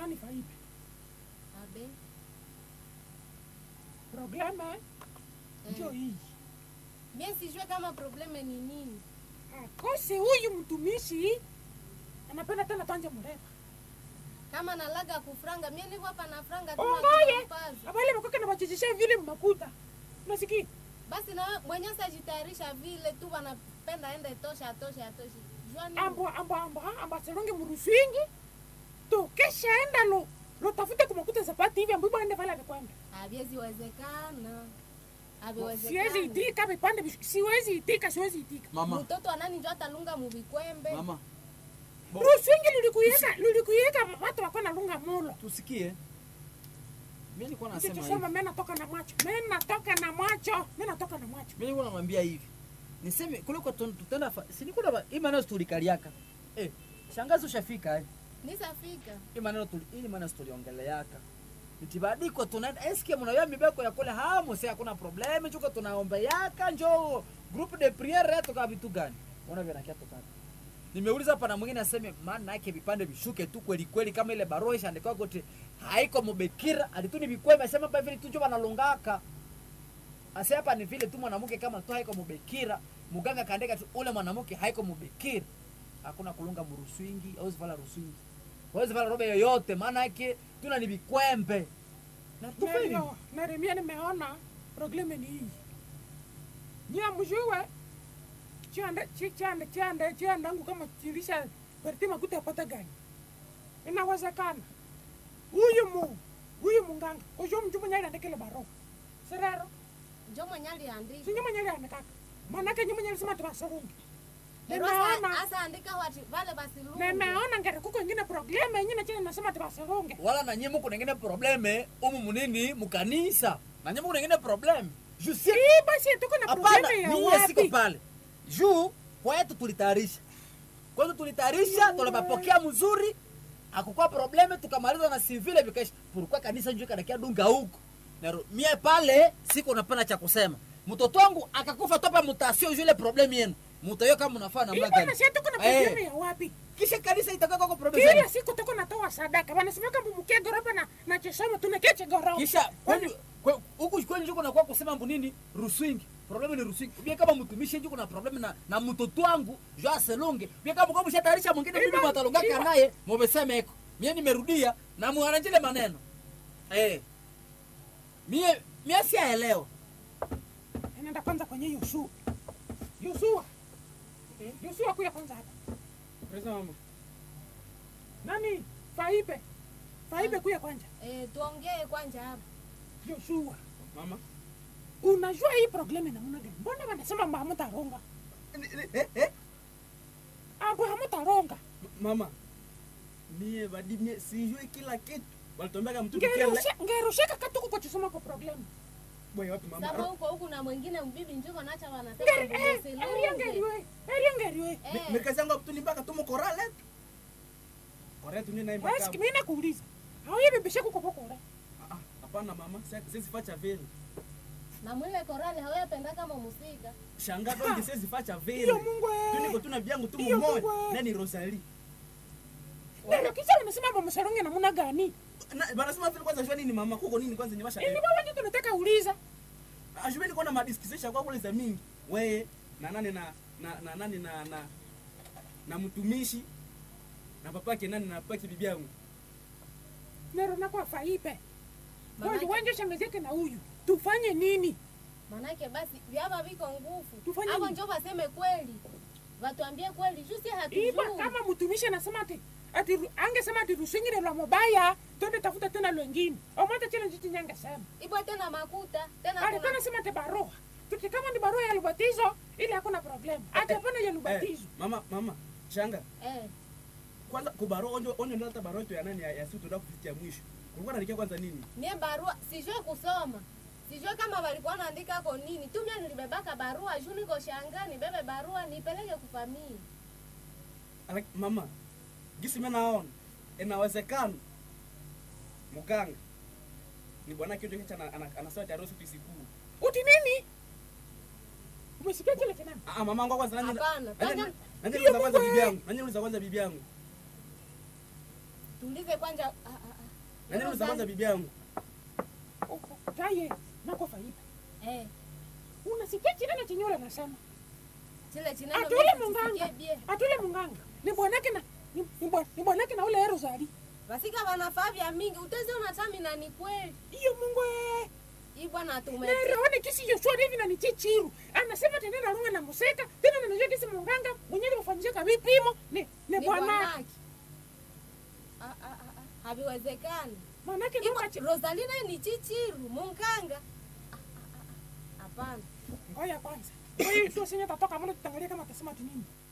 nani faipe abe probleme njo hii mie sijue kama probleme ni nini akose huyu mtumishi anapenda tena tanje mrema kama nalaga kufranga mie niko hapa na franga tu ongoye nakumpaza. abale makoke na bachechisha vile makuta unasikia basi na mwenye sajitayarisha vile tu wanapenda ende tosha atoshe atoshe jua nini? ambo ambo ambo ha, ambo aseronge muruswingi tokesha enda lo lo tafute kumakuta zapati hivi ambo ende pale amekwenda haviwezi wezekana siwezi haviwezekana itika vipande vish- siwezi itika siwezi itika mama mtoto anani njo atalunga muvikwembe mama Bo- ruswingi lulikuyeka lulikuyeka watu wako na lunga mulo tusikie mi nilikuwa nasema hivi Nikisema mimi natoka na macho. Mimi natoka na macho. Mimi natoka na macho. mi nilikuwa namwambia hivi niseme kule kwa tun- tutenda fa- si nilikuwa na hii maneno tulikaliaka eh shangazi ushafika eh nisafika hii maneno tuli hii maneno tuliongeleaka nitibadiko tunaenda eske mnayo mibeko ya kule hamu si hakuna problem chuko tunaomba yaka njo group de priere yetu kwa vitu gani ona vile nakia tukata nimeuliza hapa na mwingine aseme maana yake vipande vishuke tu kweli kweli kama ile barua ishaandikwa gote haiko mubekira alituni bikwema asema hapa vile tu njo banalongaka ase hapa ni vile tu mwanamke kama tu haiko mubekira muganga kaandika tu ule mwanamke haiko mubekira hakuna kulunga muruswingi au zivala ruswingi hawezi vala robe yoyote maana yake tuna ni vikwembe na tufanye Ndio, na mimi nimeona probleme ni hii. Nia mjue chanda chanda chanda chanda yangu kama chilisha perti makuta apata gani. Inawezekana. Huyu mu huyu munganga ujo mjumu nyali andekele baro. Serero, njo mwenye aliandika sinyo mwenye andekaka. Manake nyumu nyali sema tuwasorungi. Lero Nimeona asa- asa andika wati vale basilungu nimeona ngere kuko ingine probleme ingine chini nasema tuwasorunge. wala na nyinyi muko nengine probleme umu munini mukanisa na nyinyi muko nengine probleme juu si Hii basi tuko na hapana probleme ya mimi siko wapi? pale juu kwetu tulitayarisha kwetu tulitayarisha tunapapokea mzuri akukuwa probleme tukamaliza na sivile vikaisha pourquoi kanisa njoo kadakia dunga huko Naro, mie pale siko napana cha kusema mtoto wangu akakufa topa mutasio juu ile probleme yenu mutayo kama mnafaa namna Hii bana gani si tuko na Eh. probleme ya wapi? kisha kanisa itakuwa kwa probleme kila siku tuko natoa sadaka wanasema kama mkie gorofa na na chesoma tunakeche gorofa kisha kwani kwe- huku kwani njuko nakuwa kusema mbu nini ruswingi probleme ni ruswingi ubie kama mtumishi njuko na probleme na, na mtoto wangu jo aselonge ubie kama kwa mshatayarisha mwingine mimi Ima- mwatalongaka ima- naye mubeseme eko mie nimerudia na muharanjile maneno eh mie mie siaelewa anaenda kwanza kwenye Yoshua Yoshua Yoshua kuya kwanza hapa Presa mama. nani Faibe Faibe kuya kwanza eh, tuongee kwanja hapa Yoshua Mama. unajua hii probleme namna gani mbona wanasema mba hamutaronga Eh, eh. ambo hamutaronga Mama. Mie badi mie sijui kila kitu. Walituambia mtu kile. Ngerushe- ngerusheka katuku kwa chisoma kwa probleme Boy wapi mama? saba huko huku na mwingine mbibi njiko nacha wanasema Ngeri- eh, mbuzi eria lunge. ngeriwe eria ngeriwe Mi- Eh, Mirikazi yangu tu nimbaka tu mkorale. Korale tu nina imba basi kama. kimi nakuuliza hauye bibishe kuko pokora Ah, ah, Hapana mama. Sasa sisi facha vile. na mwile korali hawayapenda kama musika Shanga donge sisi facha vile. Iyo Mungu eh. Tu niko tu na vyangu tu Iyo mmoja. Mungu eh. Nani Rosalie. Ndio kisha wanasema bamsaronge namna gani Na banasema vile kwanza jua nini mama kuko nini kwanza nyewasha. Ili baba ndio tunataka uliza. Ajubeni kuna madiskisisha kwa kule za mingi. Wewe na nani na na na nani na na na mtumishi na papake nani na papake bibi yangu. Nero na kwa faipe. Kwa Manake- wanje shangazi yake na huyu. Tufanye nini? manake basi vyava viko nguvu Tufanye hapo nini? njo vaseme kweli watuambie kweli juu si Iba hatujui kama mtumishi anasema ati ati ru- angesema ati rusingire lwa mobaya, twende tafuta tena lwengine. Omata chile njiti nyanga sema. ibwa tena makuta tena Alikuwa kuna anasema ati barua. Tuti kama ni barua ya lubatizo, ile hakuna problem. Ati hapana ya Eh, lubatizo. mama mama shanga eh, kwanza kubaro onjo onjo ndio hata barua yetu ya nani ya, ya siku tunataka kufikia mwisho. Kulikuwa naandikia kwanza nini? mie barua sijue kusoma sijue kama walikuwa naandika ko nini tu mie nilibebaka barua juu niko shanga nibebe barua nipeleke kufamii Ala, mama gisi mimi naona inawezekana mganga ni bwana kitu kicha anasema tarehe siku siku. Uti nini? Umesikia kile kinani? Ah mama wangu kwanza nani? Hapana, Nani kwanza- nani Hiyo uliza kwanza Mungu bibi eh. yangu? Nani uliza kwanza bibi yangu? tuulize kwanja ah, ah, ah. na nini unasambaza bibi yangu taye nako faiba Eh, unasikia chineno chenye ule anasema chile chinano atule mimi munganga sisikie bie. atule munganga ni bwanake na ni- ni bwa- ni bwanake na ule erozali Basika wanafaa vya mingi uteze unatami na ni kweli iyo mungu ee hii bwana tume neraone kisi yoshwari hivi na ni chichiru anasema tena narunga na museka tena nanajua kisi munganga mwenyewe mfanyishaka vipimo ni ni ni bwanake bwanake Ah, ah, ah, ah, haviwezekani manake Iko- nukachi rosalina ni chichiru munganga Ah, ah, ah, ah. hapana ngoya kwanza kwa hiyo sio senye tatoka mbona tutangalia kama atasema ati nini